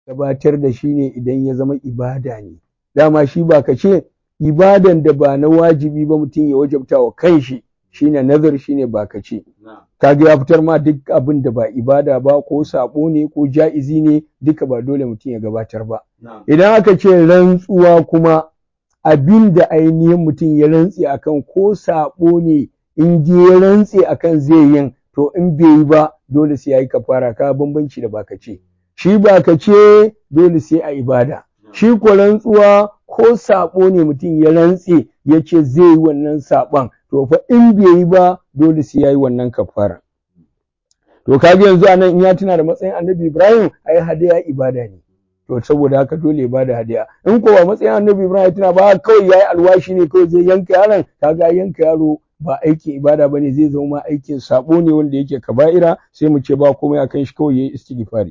gabatar da shi ne idan ya zama ibada ne dama shi ba ka ce ibadan da ba na wajibi ba mutum ya wajabta wa kanshi shine nazar shine ba ka ce kaga ya fitar ma duk abin da ba ibada ba ko sabo ne ko ja'izi ne duka ba dole mutum ya gabatar ba idan aka ce rantsuwa kuma abin da ainihin mutum ya rantse akan ko sabo ne in je ya rantse akan zai yin to in bai yi ba dole sai ya yi kafara ka bambanci da baka ce shi baka ce dole sai a ibada shi ko rantsuwa ko sabo ne mutum ya rantse ya ce zai yi wannan saɓon to fa in bai yi ba dole sai ya yi wannan kafara to kaga yanzu anan in ya tuna da matsayin annabi ibrahim ai hadaya ibada ne to saboda haka dole ya bada hadiya in ko ba matsayin annabi ibrahim ya tuna ba kawai yayi alwashi ne kawai zai yanka yaron kaga yanka yaro ba aikin ibada bane zai zama ma aikin sabo ne wanda yake kaba'ira sai mu ce ba komai akan shi kawai yayi istighfari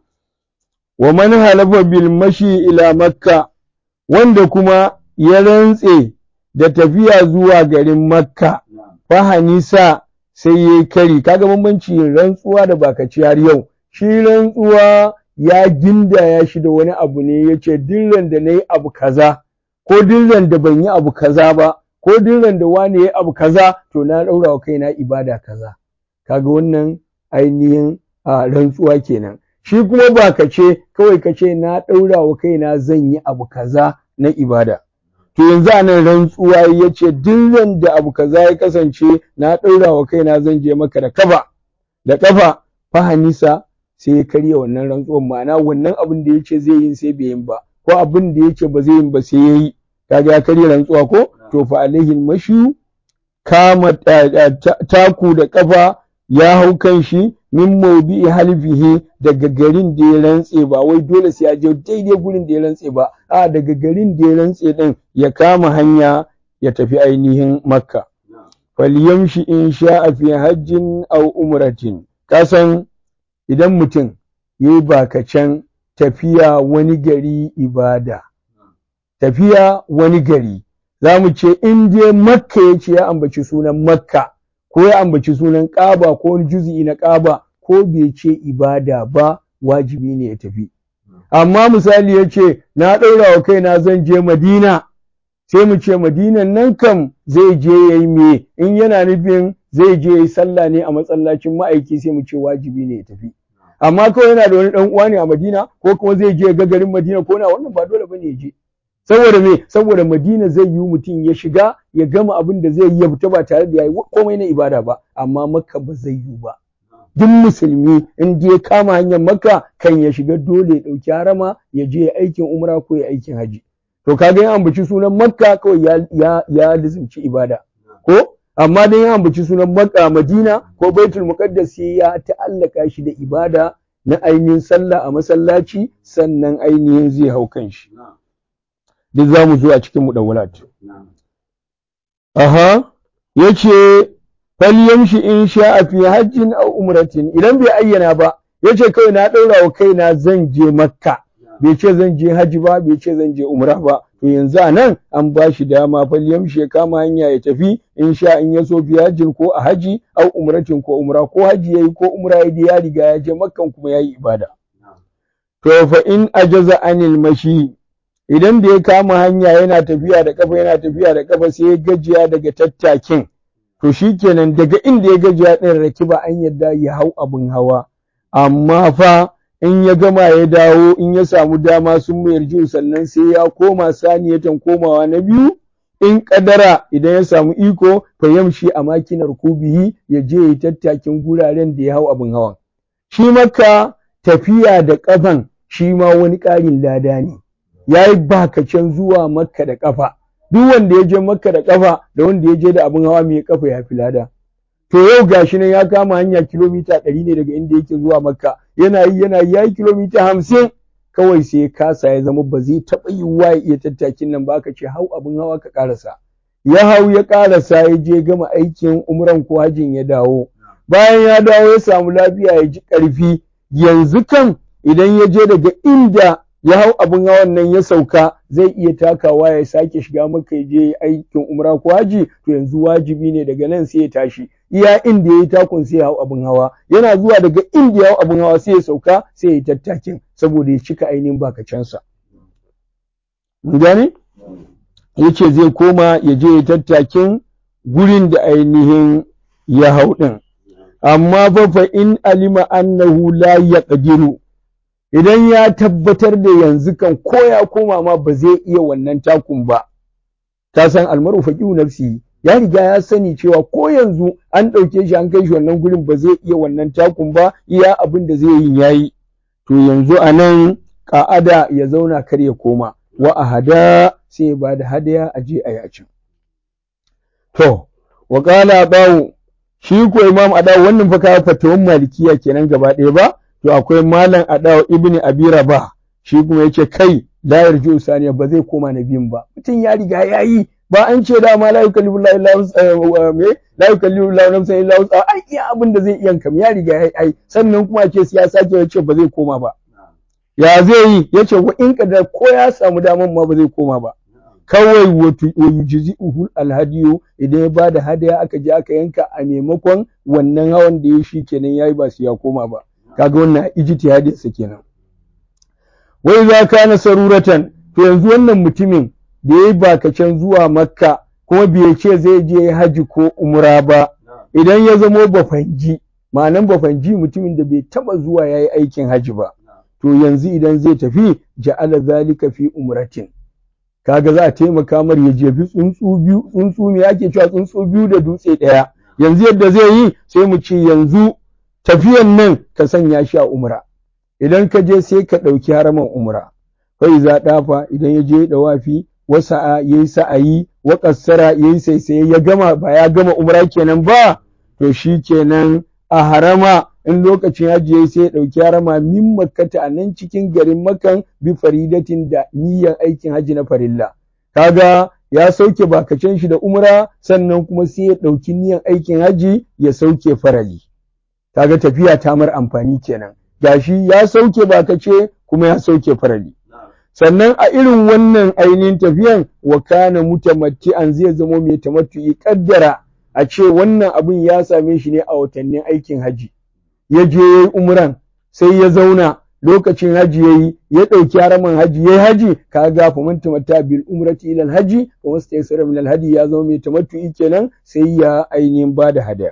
wa man halafa bil mashi ila makka wanda kuma ya rantse da tafiya zuwa garin makka fa hanisa sai yayi kari kaga bambanci rantsuwa da bakaci har yau shi rantsuwa ya gindaya shi da wani abu ne yace dillan da nayi abu kaza ko dillan da ban yi abu kaza ba ko dillan da wani yayi abu kaza to na daura wa kaina ibada kaza kaga wannan ainihin rantsuwa kenan shi kuma ba ka ce kawai ka ce na ɗaura wa kaina zan yi abu kaza na ibada to yanzu a nan rantsuwa ya ce duk da abu kaza ya kasance na ɗaura wa kaina zan je maka da kafa da kafa fahanisa sai ya karya wannan rantsuwan ma'ana wannan abin da ya ce zai yi sai bai yin ba ko abin da ya ce ba zai yin ba sai ya yi kaga ya karya rantsuwa ko to fa alaihin mashu kama taku da kafa ya hau kan shi min maudi'i halfihi daga garin da ya rantse ba wai dole sai ya je daidai gurin da ya rantse ba a daga garin da ya rantse din ya kama hanya ya tafi ainihin makka falyamshi in sha'a fi hajjin aw umratin kasan idan mutum yayi bakacen tafiya wani gari ibada tafiya wani gari za mu ce in je makka ya ce ya ambaci sunan makka ko ya ambaci sunan ƙaba ko wani juzi'i na ƙaba ko bai ce ibada ba wajibi ne ya tafi amma misali ya ce na ɗaura wa kaina zan je madina sai mu ce madinan nan kam zai je ya yi me in yana nufin zai je ya yi sallah ne a masallacin ma'aiki sai mu ce wajibi ne ya tafi amma kawai yana da wani ɗan uwa ne a madina ko kuma zai je ga garin madina ko na wannan ba dole bane ya je saboda me saboda madina zai yi mutum ya shiga ya gama abin da zai yi ya fita ba tare da yayi komai na ibada ba amma makka ba zai yi ba duk musulmi in ya kama hanyar makka kan ya shiga dole ya dauki harama ya je ya aikin umra ko ya aikin haji to kaga ya ambaci sunan makka kawai ya ya ya lizimci ibada ko amma dan ya ambaci sunan makka madina ko baitul muqaddas sai ya ta'allaka shi da ibada na ainihin sallah a masallaci sannan ainihin zai hau kan shi duk za mu zo a cikin mudawwalat. Aha, ya ce, falyamshi in sha'a fi hajjin aw umratin idan bai ayyana ba, ya ce kawai na ɗaura wa kaina zan je makka, bai ce zan je hajji ba, bai ce zan je umra ba, to yanzu a nan an ba shi dama falyamshi ya kama hanya ya tafi in sha in ya so fi hajjin ko a haji aw umratin ko umra ko haji yayi ko umra yayi ya riga ya je makkan kuma yayi ibada. To fa in ajaza anil mashi idan da ya kama hanya yana tafiya da kafa yana tafiya da kafa sai ya gajiya daga tattakin to shikenan daga inda ya gajiya ɗin rakiba an yadda ya hau abin hawa amma fa in ya gama ya dawo in ya samu dama sun mayar jiwu sannan sai ya koma saniyatan komawa na biyu in kadara idan ya samu iko fa yamshi a makinar kubihi ya je ya tattakin guraren da ya hau abin hawan shi maka tafiya da kafan shi ma wani ƙarin lada ne ya yi bakacen zuwa makka da ƙafa duk wanda ya je makka da ƙafa da wanda ya je da abin hawa mai ƙafa ya fi lada to yau gashi nan ya kama hanya kilomita ɗari ne daga inda yake zuwa makka yana yi yana yi ya yi kilomita hamsin kawai sai ya kasa ya zama ba zai taɓa yiwuwa ya iya tattakin nan ba aka ce hau abin hawa ka ƙarasa ya hau ya ƙarasa ya je gama aikin umran ko hajin ya dawo bayan ya dawo ya samu lafiya ya ji ƙarfi yanzu kan idan ya je daga inda ya hau abin hawan nan ya sauka zai iya takawa ya sake shiga maka ya je aikin umra ko haji to yanzu wajibi ne daga nan sai ya tashi iya inda yayi takun sai ya hau abin hawa yana zuwa daga inda ya hau abin hawa sai ya sauka sai ya yi tattakin saboda ya cika ainihin bakacensa mun gane yace zai koma ya je ya tattakin gurin da ainihin ya hau din amma fa fa in alima annahu la yaqdiru idan ya tabbatar da yanzu kan ko ya koma ma ba zai iya wannan takun ba ta san almaru faqihu nafsi ya riga ya sani cewa ko yanzu an ɗauke shi an kai shi wannan gurin ba zai iya wannan takun ba iya abin da zai yi yayi to yanzu a nan ka'ada ya zauna kar ya koma wa a hada sai ya ba da hadaya a je a yacin to wa qala bawu shi ko imam adawu wannan fa ka fatawan malikiya kenan gaba ɗaya ba to akwai malam adawu ibn abi rabah shi kuma yace kai la yarju saniya ba zai koma na biyun ba mutum ya riga ya yi ba an ce da ma la yukallifu la ilaha me la yukallifu la nafsan illa wus'a ai iya abin da zai iya kam ya riga ya ai sannan kuma ce ya sake ya ce ba zai koma ba ya zai yi yace wa in kadar ko ya samu daman ma ba zai koma ba kawai wato yujzi'uhu alhadiyu idan ya bada hadaya aka je aka yanka a maimakon wannan hawan da ya shi kenan yayi ba su ya koma ba kaga wannan ijtihadi sa kenan wai za kana saruratan to yanzu wannan mutumin da yayi bakacen zuwa makka kuma bai ce zai je haji ko umra ba idan ya zamo bafanji ma'anan bafanji mutumin da bai taba zuwa yayi aikin haji ba to yanzu idan zai tafi ja'ala zalika fi umratin kaga za a taimaka mar ya jefi tsuntsu biyu tsuntsu me ake cewa tsuntsu biyu da dutse ɗaya yanzu yadda zai yi sai mu ce yanzu tafiyan nan ka sanya shi a umra idan ka je sai ka ɗauki haraman umra kai za ɗafa idan ya je ɗawafi wa sa'a yayi sa'ayi wa qassara yayi saisaye ya gama ba ya gama umra kenan ba to shi kenan a harama in lokacin hajji yayi sai ya ɗauki harama min makkata a nan cikin garin makan bi faridatin da niyyar aikin hajji na farilla kaga ya sauke bakacen shi da umra sannan kuma sai ya ɗauki niyyar aikin hajji ya sauke farali kaga tafiya ta mar amfani kenan gashi ya sauke bakace kuma ya sauke farali sannan a irin wannan ainihin tafiyan wa kana mutamatti'an zai zamo mai tamattu'i kaddara a ce wannan abin ya same shi ne a watannin aikin haji ya je ya yi umran sai ya zauna lokacin haji ya yi ya ɗauki haraman haji ya yi haji ka ga fa man tamatta bil umrati ila al haji wa mastaysara min al hadi ya zama mai tamattu'i kenan sai ya ainihin bada hadaya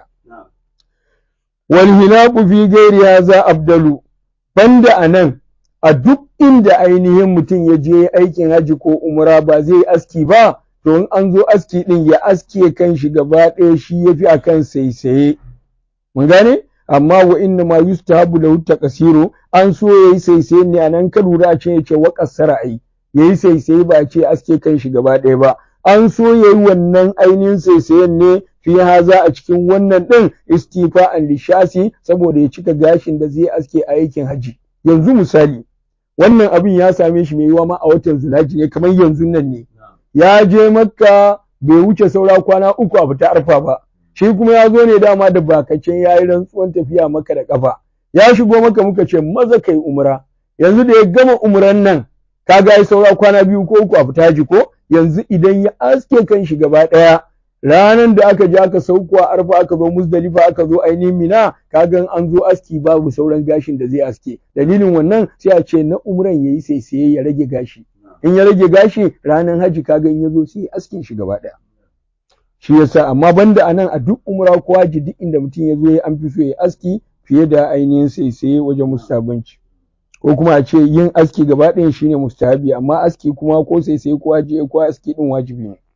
wal hilaqu fi ghairi hadha abdalu banda anan a duk inda ainihin mutum ya je aikin haji ko umra ba zai aski ba to in an zo aski din ya aske kan shi gaba ɗaya shi yafi akan saisaye mun gane amma wa inna ma yustahabu lahu taqsiru an so yayi saisaye ne anan ka lura a ce yace wa qassara ai yayi saisaye ba a ce aske kan shi gaba ɗaya ba an so yayi wannan ainihin saisayen ne fi haza a cikin wannan din istifa'an lishasi saboda ya cika gashin da zai aske a aikin haji yanzu misali wannan abin ya same shi mai yiwa ma a watan zulaji ne kamar yanzu nan ne ya je makka bai wuce saura kwana uku a fita arfa ba shi kuma ya zo ne dama da bakacin ya yi rantsuwan tafiya maka da kafa ya shigo maka muka ce maza kai umra yanzu da ya gama umran nan kaga ya saura kwana biyu ko uku a fita haji ko yanzu idan ya aske kan shi gaba ɗaya ranan da aka je aka sauko a arfa aka zo muzdalifa aka zo ainihin mina kagan an zo aski babu sauran gashin da zai aske dalilin wannan sai a ce na umran yayi sai sai ya rage gashi in ya rage gashi ranan haji kaga in ya zo sai askin shi gaba daya shi yasa amma banda anan a duk umra ko haji duk inda mutum ya zo ya an fi so ya aski fiye da ainihin sai sai wajen mustabanci ko kuma a ce yin aski gaba ɗayan shine mustahabi amma aski kuma ko sai sai ko haji ko aski din wajibi ne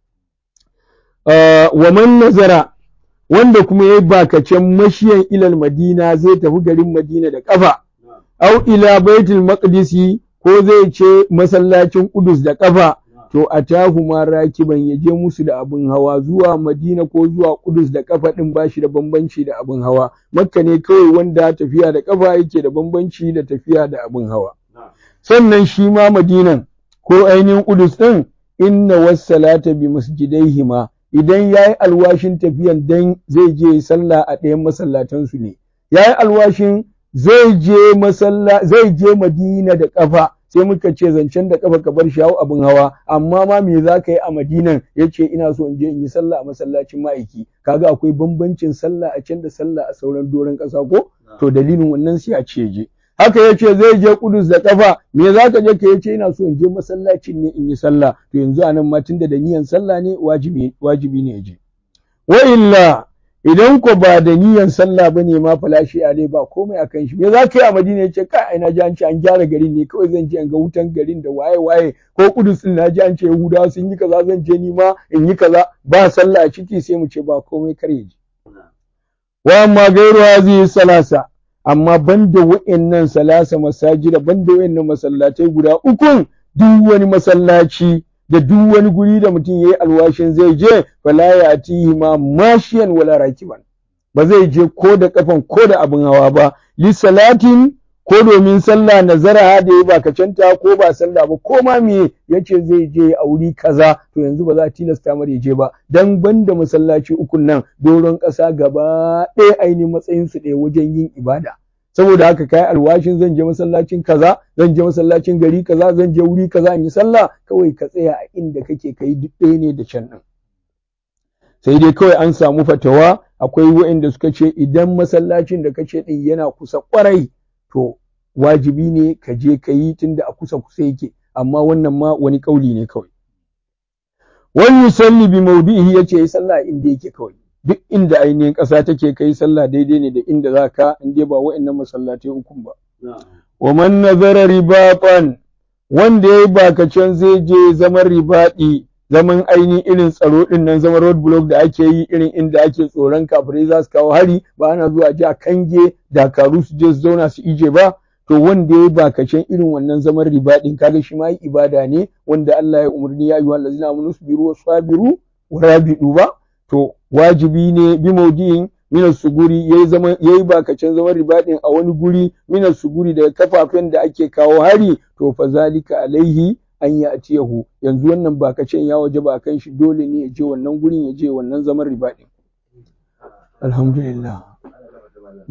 wa man nazara wanda kuma ya bakacen mashiyan ilal madina zai tafi garin madina da kafa au ila baitul maqdisi ko zai ce masallacin kudus da kafa to atahu ma rakiban ya je musu da abin hawa zuwa madina ko zuwa kudus da kafa din bashi da bambanci da abin hawa makka ne kawai wanda tafiya da kafa yake da bambanci da tafiya da abin hawa sannan shi ma madinan ko ainihin kudus din inna wassalata bi masjidaihima idan ya yi alwashin tafiyan dan zai je sallah a ɗayan masallatansu ne ya yi alwashin zai je masalla zai je madina da ƙafa sai muka ce zancen da kafa ka bar shi hau abin hawa amma ma me za ka yi a madinan ya ce ina so in je in yi sallah a masallacin ma'aiki kaga akwai bambancin sallah a can da sallah a sauran doron ƙasa ko to dalilin wannan sai a ce je haka ya ce zai je kudus da kafa me za ka je ka ya ce ina so in je masallacin ne in yi sallah to yanzu anan ma tunda da niyan sallah ne wajibi wajibi ne ya je wa illa idan ko ba da niyan sallah ba ne ma falashi a dai ba komai a kan shi me za ka yi a madina ya ce ka ina ji an ce an gyara garin ne kawai zan je in ga wutan garin da waye waye ko kudus din na ji an ce yahudawa sun yi kaza zan je ni ma in yi kaza ba sallah a ciki sai mu ce ba komai kar ya ji wa amma gairu hazihi salasa amma banda wa'annan salasa masajida banda wa'annan masallatai guda ukun duk wani masallaci da duk wani guri da mutum yayi alwashin zai je fala ya atihi ma mashiyan wala rakiban ba zai je ko da kafan ko da abin hawa ba li salatin ko domin sallah nazara da ya bakacanta ko ba sallah ba ko ma me yace zai je a wuri kaza to yanzu ba za a tilasta mar je ba dan banda masallaci ukun nan doron ƙasa gaba ɗaya ainihin matsayin su ɗaya wajen yin ibada saboda haka kai alwashin zan je masallacin kaza zan je masallacin gari kaza zan je wuri kaza in yi sallah kawai ka tsaya a inda kake kai duk ɗaya ne da can nan sai dai kawai an samu fatawa akwai waɗanda suka ce idan masallacin da kace din yana kusa kwarai to wajibi ne ka je ka yi tunda a kusa kusa yake amma wannan ma wani kauli ne kawai wani yusalli bi mawdihi yace yi sallah inda yake kawai duk inda ainihin ƙasa take kai sallah daidai ne da inda za ka in dai ba wa'annan masallatai ukun ba. Wa man nazara ribaqan wanda yayi bakacen zai je zaman ribaɗi zaman ainihin irin tsaro din nan zaman road block da ake yi irin inda ake tsoron kafirai za su kawo hari ba ana zuwa ji a kange dakaru su je su zauna su ije ba to wanda yayi bakacen irin wannan zaman ribaɗin kaga shi ma yi ibada ne wanda Allah ya umarni ya ayyuhal ladzina amanu sabiru wasabiru wa rabidu ba to wajibi ne bi maudi'in minas suguri yayi zaman yayi bakacin zaman ribadin a wani guri minas suguri daga kafafen da ake kawo hari to fa zalika alaihi an ya atiyahu yanzu wannan bakacin ya waje ba kan shi dole ne ya je wannan gurin ya je wannan zaman ribadin alhamdulillah